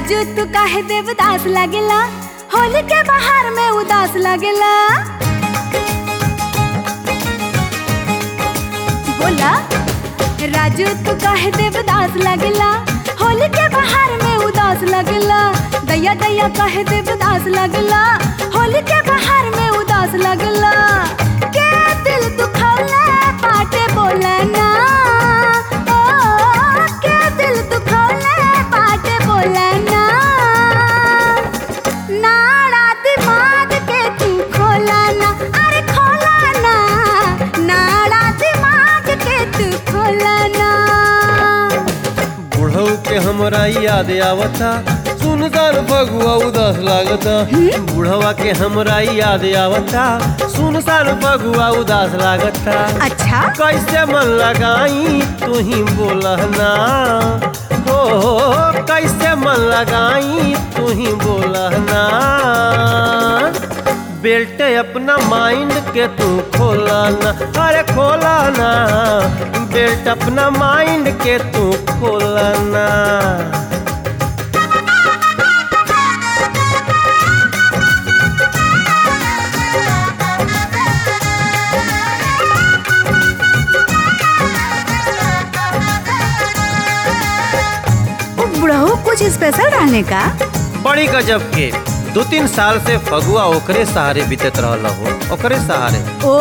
राजू तू काहे देवदास लागेला होली के बाहर में उदास लागेला बोला राजू तू काहे देवदास लागेला होली के बाहर में उदास लगला दैया दैया काहे देवदास लगला होली के बाहर में उदास लगला के दिल दुखौला पाटे बोला ना ओ के दिल दुखौला पाटे बोला ना नाड़ा दिमाग के तू खोला ना अरे खोला ना नाड़ा दिमाग के तू खोला ना बुढ़ऊ के हमरा याद आवता सुनसान फगुआ उदास लागता बुढ़वा के हमरा याद आवता सुनसान फगुआ उदास लागता अच्छा कैसे मन लगाई तू ही बोलना हो कैसे मन लगाई तू ही बोलना बेल्ट अपना माइंड के तू खोलाना अरे खोलाना बेल्ट अपना माइंड के तू खोलाना बुढ़ऊ कुछ स्पेशल रहने का बड़ी गजब के दो तीन साल से फगुआ ओकरे सहारे बीतत रहल हो ओकरे सहारे ओ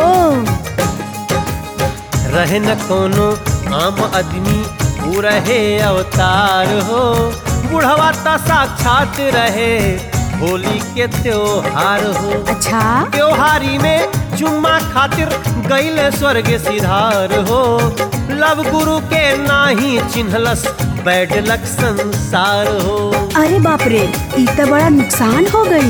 रहे न कोनो आम आदमी ऊ रहे अवतार हो बुढ़वा ता साक्षात रहे होली के त्योहार हो अच्छा त्योहारी में चुम्मा खातिर गईले स्वर्ग सिधार हो लव गुरु के नाही चिन्हलस बैड लक संसार हो अरे बाप रे ई तो बड़ा नुकसान हो गई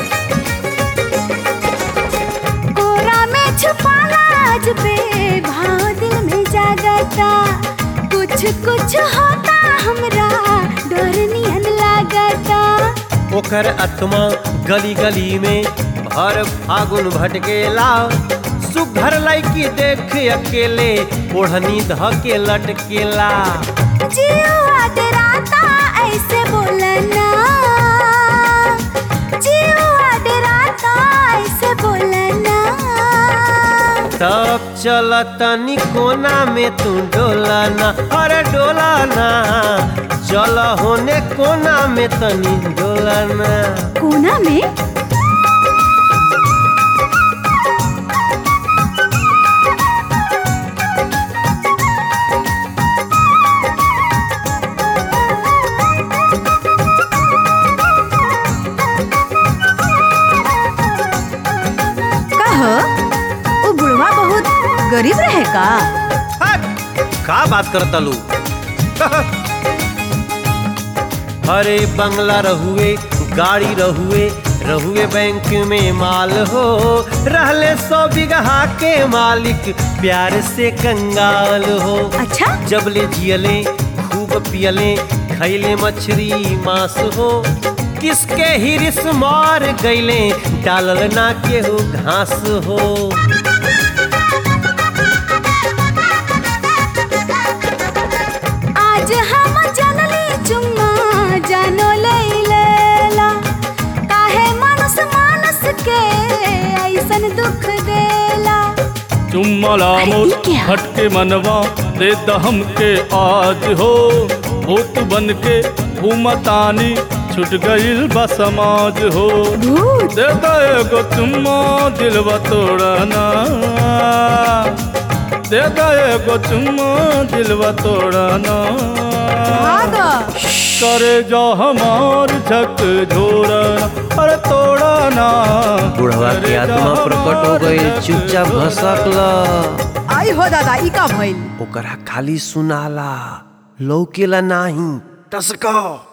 कोरा में छुपाना आज पे भाव दिल में जागता कुछ कुछ होता हमरा डर नियन लागता ओकर आत्मा गली गली में भर फागुन भटकेला सुघर लड़की देख अकेले ओढ़नी ध के लटकेला जीवा डराता ऐसे बोलना जीवा डराता ऐसे बोलना तब चल तनी कोना में तू डोलाना अरे डोलाना चल होने कोना में तनी डोलाना कोना में कह वो बुढ़वा बहुत गरीब रहे का हट! का बात करता लू अरे बंगला रहुए गाड़ी रहुए रहुए बैंक में माल हो रहले सौ बिगहा के मालिक प्यार से कंगाल हो अच्छा जब ले जियले खूब पियले खैले मछली मांस हो किसके हिरिस मार गईले डालल ना केहू घास हो आज हम जनली चुम्मा जानो लैला काहे मानस मानस के ऐसन दुख देला चुम्मला अरे मोर ये क्या? हटके मनवा दे दहम के आज हो भूत बन के घूमतानी छुट गईल बा समाज हो भूत दे दो एगो चुम्मा दिलवा तोड़ना दे दो एगो चुम्मा दिलवा तोड़ना भागा करे जा हमार झक झोरना अरे तोड़ना बुढ़वा की करे जा आत्मा प्रकट हो गई हमार चुपचाप झक भसकल आई हो दादा ई का भइल ओकरा खाली सुनाला लौकेला नाही टसका